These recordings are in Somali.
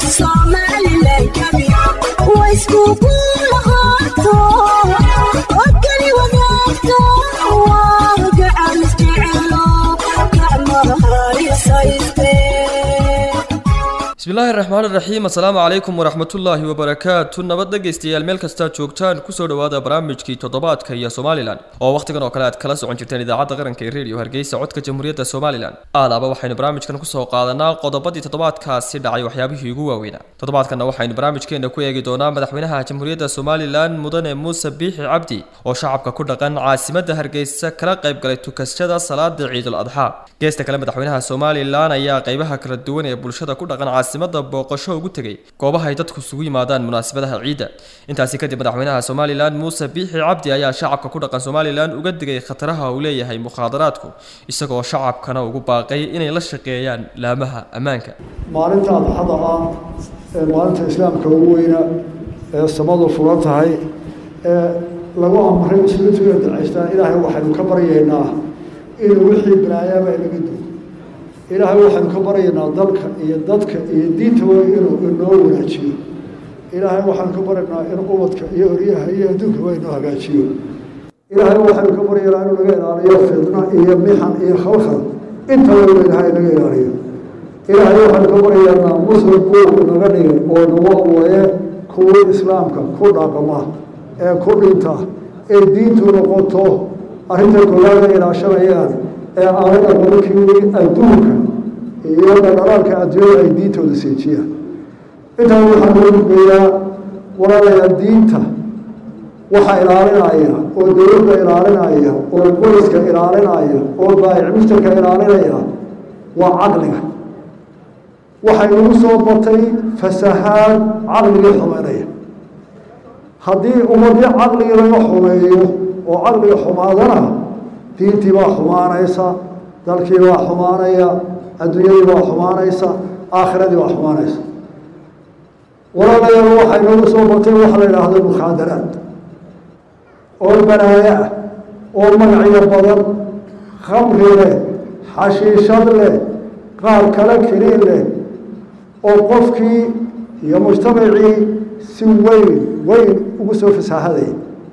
Somaliland waa isku kulahaato oo kali wadaagto waa gacan isjecelo gacmaha isayste bismillaahi raxmaan raxiim assalaamu calaykum waraxmatullaahi wabarakaatu nabad dhegaystayaal meel kastaa joogtaan kusoo dhowaada barnaamijkii toddobaadka iyo somalilan oo wakhtigan oo kale aad kala socon jirteen idaacadda qaranka ee reediyo hargeysa codka jamhuuriyadda somalilan aalaaba waxaynu barnaamijkan kusoo qaadanaa qodobadii toddobaadkaasi dhacay waxyaabihii ugu waaweynaa toddobaadkanna waxaynu barnaamijkeena ku eegi doonaa madaxweynaha jamhuuriyadda somalilan mudane muuse biixi cabdi oo shacabka ku dhaqan caasimadda hargeysa kala qayb galay tukashada salaada ciidul adxaa geesta kale madaxweynaha somalilan ayaa qaybaha kala duwan ee bulshada ku dhaqan caasimada booqasho ugu tegay goobaha ay dadku isugu yimaadaan munaasabadaha ciidda intaasi kadib madaxweynaha somalilan muuse biixi cabdi ayaa shacabka ku dhaqan somalilan uga digay khataraha uu leeyahay mukhaadaraadku isagoo shacabkana ugu baaqay inay la shaqeeyaan laamaha ammaanka maalinta adxada ah ee maalinta islaamka ugu weyna ee samadu furan tahay ee lagu amray muslimiintu inay ducaystaan ilaahay waxaynu ka baryaynaa inuu wixii balaayaaba inaga dugo ilaahay waxaynu ka baryaynaa dalka iyo dadka iyo diintaba inuu inoo wanaajiyo ilaahay waxaynu ka baryaynaa in ubadka iyo oryaha iyo adduunkaba inoo hagaajiyo ilaahay waxaynu ka baryaynaa inuu naga ilaaliyo fidna iyo mixan iyo khalkhal intaba inuu ilaahay naga ilaaliyo ilaahay waxaynu ka baryaynaa muslim buu naga dhigay oo nagu awaye kuwii islaamka ku dhaqma ee ku dhinta ee diintu noqoto arrinta koowaada ilaashanayaan ee aanay aqonkii adduunka iyo dhaqdhaqaaqka adduunyada ay diintooda seejiyaan intaa waxaa loo gudbeeyaa walaalayaa diinta waxaa ilaalinaya oo dowladda ilaalinaya oo booliska ilaalinaya oo baayic mustarka ilaalinaya waa caqliga waxay nagu soo batay fasahaad caqligii xumeynaya haddii ummadii caqligii laga xumeeyo oo caqliga xumaadana diintii baa xumaanaysa dalkii baa xumaanaya adduunyadii baa xumaanaysa aakhiradii baa xumaanaysa walaalayaal waxay nagu soo batay waxa la idhaahdo mukhaadaraad oo balaayo ah oo magacyo badan khamri leh xashiishad leh qaar kale keliin leh oo qofkii iyo mujtamacii si weyn weyn ugu soo fasaahadaya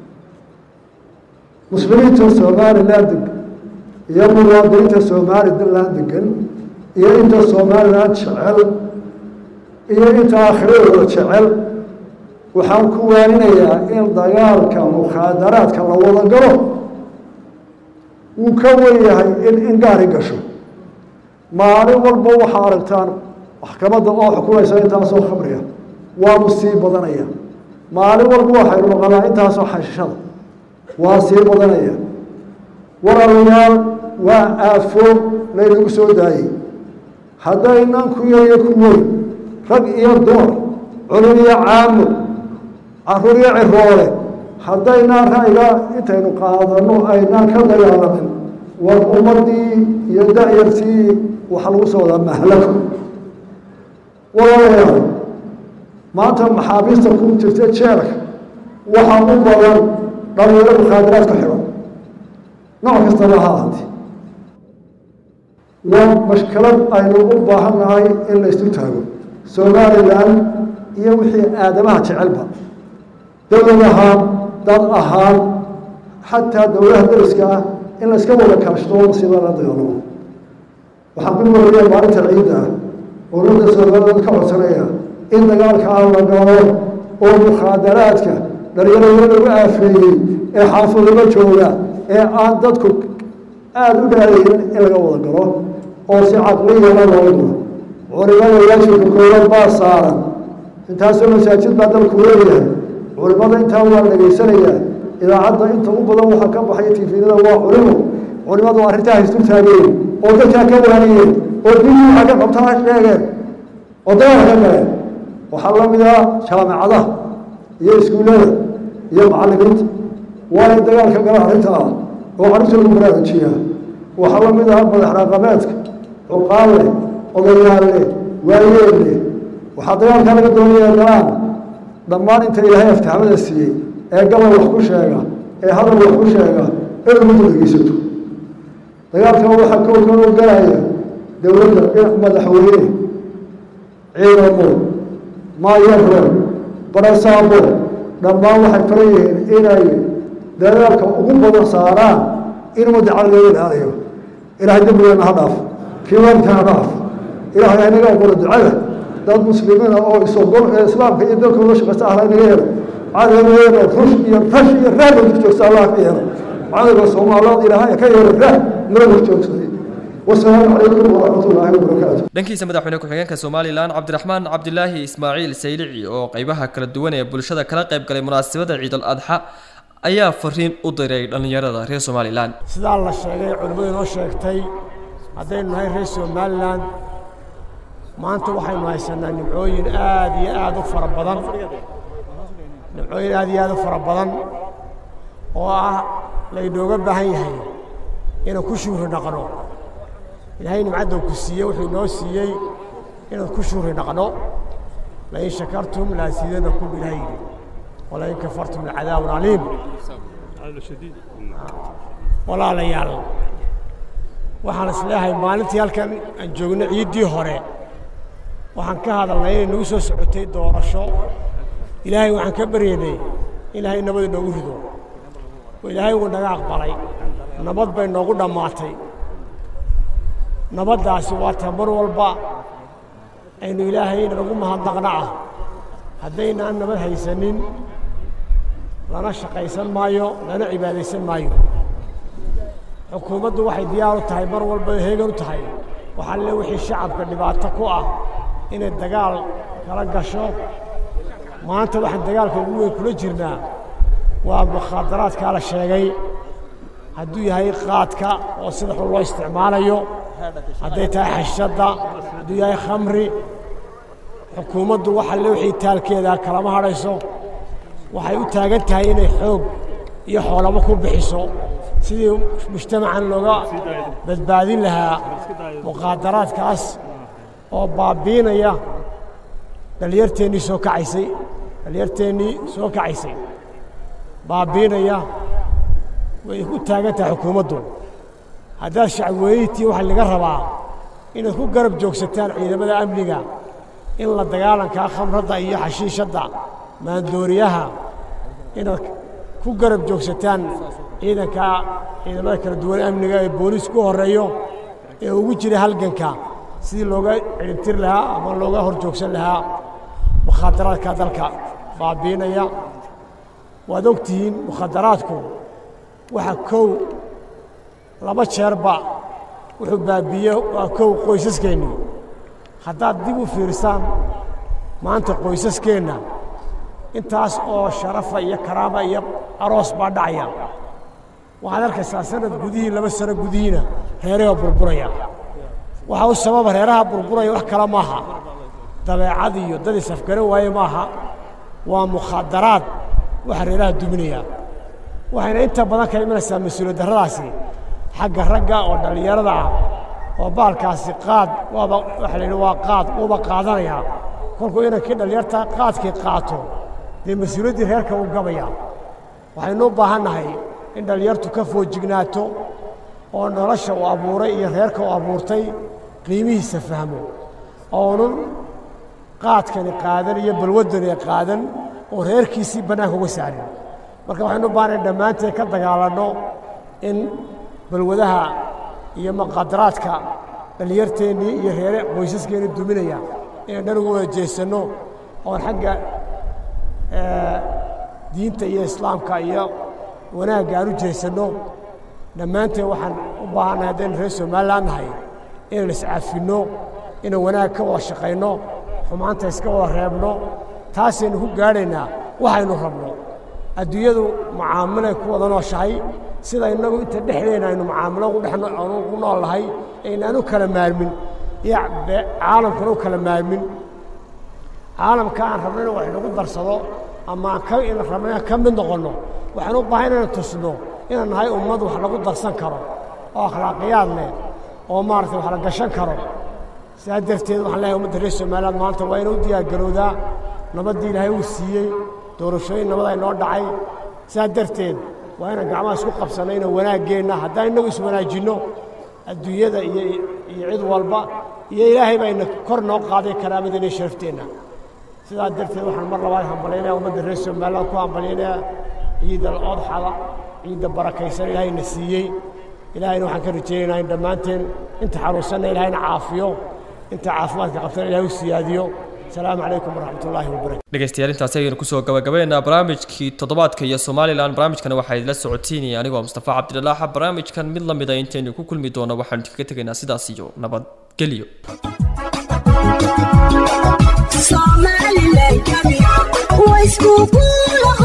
muslimiinta somalilan degan iyo muwaadiniinta somalilan degan iyo inta somalilan jecel iyo inta aakhiradooda jecel waxaan ku waaninayaa in dagaalka mukhaadaraadka la wada galo wuu ka wen yahay in ingaari gasho maalin walba waxaa aragtaan maxkamadda oo xukumaysa intaasoo khamriga waanu sii badanaya maalin walba waxaynu maqanaa intaasoo xashishada waa sii badanaya walaalayaal waa aafo laynagu soo daayey haddaynan ku yariyo ku weyn rag iyo dumar culum iyo caamo caruur iyo ciroole haddaynaan ra'yiga intaynu qaadano aynaan ka dagaalamin war ummadii iyo da-yartii waxaa lagu soo wadaa mahlako walaalayaal maanta maxaabiista ku jirta jeelka waxaa u badan dhalinyaro mukhaadaraadka xiran nooc kastaba ha ahaatee waa mashkalad aynu u baahan nahay in la isu taago somalilan iyo wixii aadamaha jecelba dowlad ahaan dad ahaan xataa dowlaha dariska ah in la iska wada kaashto masiiba la dagaalamo waxaan ku waraya maalinta ciidda ah dowladda somaliland ka codsanaya in dagaalkaa la galo oo mukhaadaraadka dhalinyarada lagu aafeeyey ee xaafadaba jooga ee aan dadku aada u dhaadaynin in laga wada galo oo si caqliyana loo galo culimada waajibka koowaad baa saaran intaasoo masaajid baa dalku leeyahay culimada intaa waa dhegaysanayaa idaacadda inta u badan waxaa ka baxaya tifidada waa culimo culimadu arrintaa haystul taageen oo dadkaa ka waaniyeen oo diintii waxaa ka qabtaa sheegeen oo dagaal ka galeen waxaa la mid ah jaamacadaha iyo iskuullada iyo macallimiinta waa in dagaalka gala arrintaa oo carruurta lagu baraarujiyaa waxaa la mid ah madax dhaqameedka cuqaal leh odayaal leh waayeel leh waxaa dagaalkaa laga doonaya galaan dhammaan inta ilaahay aftaxmada siiyey ee gabal wax ku sheega ee hadal wax ku sheega in ummadda dhegeysato dagaalkan waxaa kowkan u galaya dowladda madaxweyne ciidamo maayaro barasaabo dhammaan waxay faran yihiin inay dadaalka ugu badan saaraan in ummadda cali looga ilaaliyo ilaahay dembigeena ha dhaaf kii waalidkana ha dhaaf ilaahay inaga aqbalo ducada dad muslimiina oo isogol ee islaamka iyo dalka uga shaqaysta ahla inaga helo cadowgeena rush iyo rash iyo raah lagu joogsta allah ka yeelo cadowga soomaaliyeed ilaahay ka yeelo raah nala hor joogsaday wasalaamu calaykum waraxmat ullaahi wabarakaatu dhankiisa madaxweyne ku-xigeenka somalilan cabdiraxmaan cabdilaahi ismaaciil saylici oo qeybaha kala duwan ee bulshada kala qayb galay munaasabada ciidul adxa ayaa fariin u diray dhallinyarada reer somalilan sidaa la sheegay culimmadu inoo sheegtay haddaynu nahay reer somalilan maanta waxaynu haysanaa nimcooyin aad iyo aad u fara badan nimcooyin aad iyo aad u fara badan oo ah laynooga baahan yahay inaan ku shuuri dhaqno ilaahay nimcadda ku siiyey wuxuu inoo siiyey inaan ku shuuri dhaqno lain shakartum laasiidanakum ilaah yidhi walain kafartum lacadaabun caliim walaalayaal waxaan is leeyahay maalintii halkan aan joogno ciiddii hore waxaan ka hadalnay inay nagu soo socotay doorasho ilaahay waxaan ka baryaynay ilaahay nabad inoogu rido oo ilaahay wuu naga aqbalay nabad bay noogu dhammaatay nabaddaasi waa ta mar walba aynu ilaahay nagu mahadnaqna ah haddaynaan nabad haysanin lana shaqaysan maayo lana cibaadaysan maayo xukuumaddu waxay diyaar u tahay mar walba heegan u tahay waxaa le wixii shacabka dhibaato ku ah inay dagaal kala gasho maanta waxaan dagaalka ugu weyn kula jirnaa waa mukhaadaraadkaa la sheegay hadduu yahay qaadka oo sida xun loo isticmaalayo hadday tahay xashadda hadduu yahay khamri xukuumaddu waxa le wixii taalkeeda kalama hadhayso waxay u taagan tahay inay xoog iyo xoolamo ku bixiso sidii mujtamacan looga badbaadin lahaa muqaadaraadkaas oo baabiinaya dhallinyarteennii soo kacaysay dhallinyarteennii soo kacaysay baabiinaya way ku taagan tahay xukuumaddu haddaad shacweynitii waxaa laga rabaa inaad ku garab joogsataan ciidamada amniga in la dagaalankaa khamradda iyo xashiishadda maandooriyaha inaad ku garab joogsataan ciidanka ciidamada kala duwan amniga ee booliis ku horreeyo ee ugu jira halganka sidii looga ciribtir lahaa ama looga hor joogsan lahaa mukhaadaraadka dalka baabiinaya waad og tihiin mukhadaraadku waxa kow laba jeerba wuxuu baabiiye waa kow qoysaskeenni haddaad dib u fiirsaan maanta qoysaskeenna intaas oo sharafa iyo karaama iyo aroos baa dhacaya waxaad arkaysaa sanad gudihii laba sano gudihiina reeraha burburaya waxaa u sababa reeraha burburaya wax kale maaha dabeecad iyo dad isafgaran waaye maaha waa mukhaadaraad waxa reeraha duminaya waxayna inta badan ka imanaysaa mas-uuliyad darradaasi xagga ragga oo dhallinyarada ah oo baalkaasi qaad waaba waxa la yidhi waa qaad uuba qaadanaya kolkuu inankii dhallinyarta qaadkii qaato dee mas-uuliyaddii reerka uu gabaya waxaynu u baahan nahay in dhallinyartu ka foojignaato oo nolosha uu abuuray iyo reerka uu abuurtay qiimihiisa fahmo oonun qaadkani qaadan iyo balwaddani qaadan oo reerkiisii bannaanka uga saarin marka waxaynu u baahanay dhammaanteed ka dagaalanno in balwadaha iyo maqadaraadka dhallinyarteennii iyo reere qoysaskeenii duminaya inaan dhan uga wada jeesanno oon xagga diinta iyo islaamka iyo wanaagga aan u jeesanno dhammaanteen waxaan u baahannahay haddaynu reer somalilan nahay inaan iscafinno inaan wanaag ka wada shaqayno xumaanta iska wada reebno taasaynu ku gaadhaynaa waxaynu rabno adduunyadu mucaamilay ku wada nooshahay sida innagu inta dhexdeenna aynu mucaamilo ku nool nahay aynaan u kala maarmin iyo caalamkuna u kala maarmin caalamka aan rabno in wax inagu darsado ama aan ka in rabno inaan ka mid noqonno waxaan u baahan inaan tusno inaan nahay ummad wax lagu darsan karo oo akhlaaqiyaad leh oo maaragtay wax la gashan karo sidaa darteed waxaan leeyahay ummadda reer somaliland maanta waa inuu diyaargarowdaa nabaddii ilaahay uu siiyey doorashooyin nabad ay noo dhacay sidaa darteed waa inaan gacmaha isku qabsanno inaan wanaaggeenna haddaan innagu iswanaajinno adduunyada iyo iyo cid walba iyo ilaahay bayna kor noo qaaday karaamadeenna iyo sharafteenna sidaa darteed waxaan mar labaad hambalyaynaya ummadda reer somaliland ku hambalyaynaya ciidda odxada ciidda barakaysan ilaahayna siiyey ilaahayna waxaan ka rajaynaynaa in dhammaanteen inta xanuunsanna ilaahayna caafiyo inta caafimaadka qabtana ilahay u siyaadiyo asalaamu calaykum waraxmat ullaahi wabarakatu dhegeystayaal intaasi ayaynu kusoo gabagabeynaa barnaamijkii toddobaadka iyo somalilan barnaamijkana waxaa idila socotiinaya anigoo mustafa cabdilaaxa barnaamijkan mid la mida intaynu ku kulmi doono waxaanu kaga tegaynaa sidaas iyo nabadgelyo Somaliland, way iskugu lahaa